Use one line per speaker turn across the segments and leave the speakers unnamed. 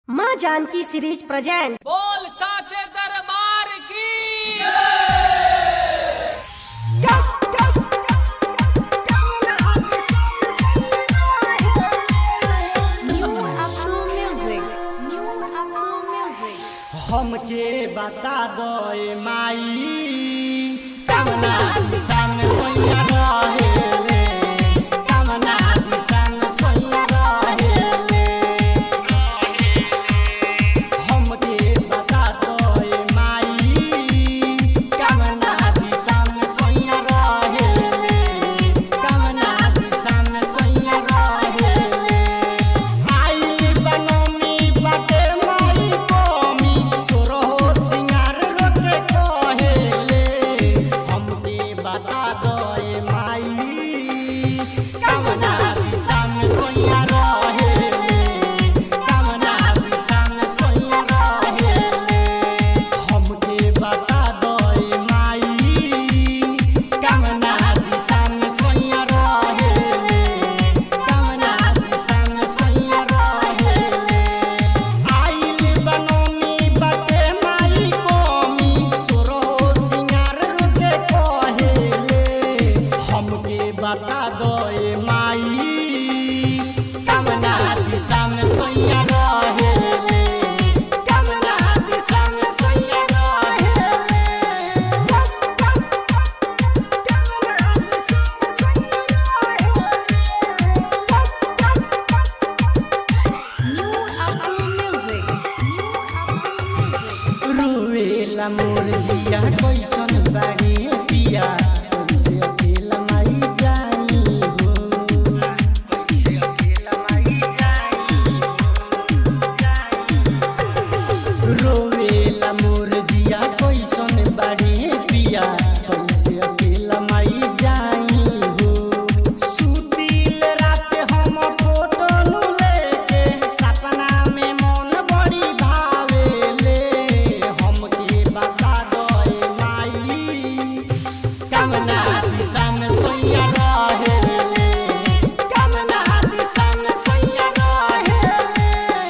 माँ Janaki series present
बोल साचे दरबार की
हमके बता दो ए माई कमना दिशा में सोया रहे ले कमना दिशा में सोया रहे ले हमके बता दो ए माई कमना दिशा में सोया रहे ले कमना दिशा में सोया रहे ले आई बनमी बाटे माई कोमी सोरो सिंगार रोके कहेले हमके बता दो ए माई कमना दिशा में सोया रहेले कमना दिशा में सोया रहेले हमके बता दो ए माई कमना दिशा में सोया रहेले कमना दिशा में सोया रहेले आइल बनमी बाटे माई कोमी सोरो सिंगार रुके कहेले हमके बता दो ए माई कमना दिशा में सोया रहेले कमना दिशा में सोया रुवेला मोर जिया कैसन बाड़ी पिया कैसे अकेला माई जाई हो कैसे अकेला माई जाई हो जाई हो। रोवेला मोर जिया कैसन बाड़ी पिया कैसे अकेला माई जाई हो सुतिल रात हम फोटो नु लेके सपना में मन बड़ी भावेले हमके बता दो ए माई कमना दिशा में सोया रहेले कमना दिशा में सोया रहेले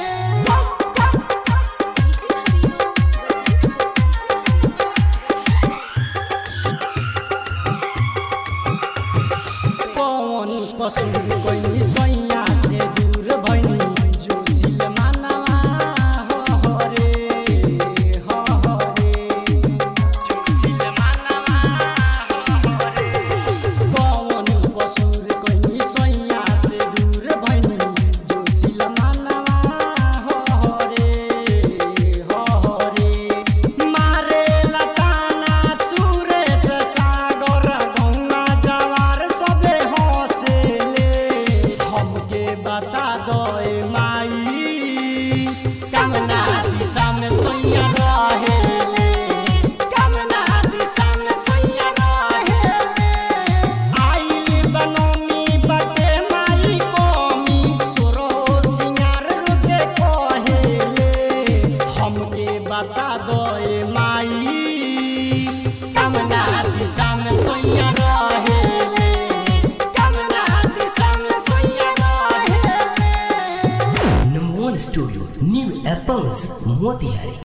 कौन कसूर कोई सैया से दूर भइनी जोशिल मानवा हो रे हो रे जोशिल मानवा हो रे कौन कसूर कोई सैया से दूर भइनी जोशिल मानवा हो रे हो रे मारे लताना सुरे से सागर गौना जवार सबे हंसेले हमके बता दो ए माई कमना दिशा में सोया रहेले कमना दिशा में सोया रहेले आइल बनमी बाटे माई कोमी सोरो सिंगार रुके कहेले हमके बता दो ए माई कमना दिशा में सोया रहेले कमना दिशा में सोया रहेले
Number one studio, New Apples, Motihari.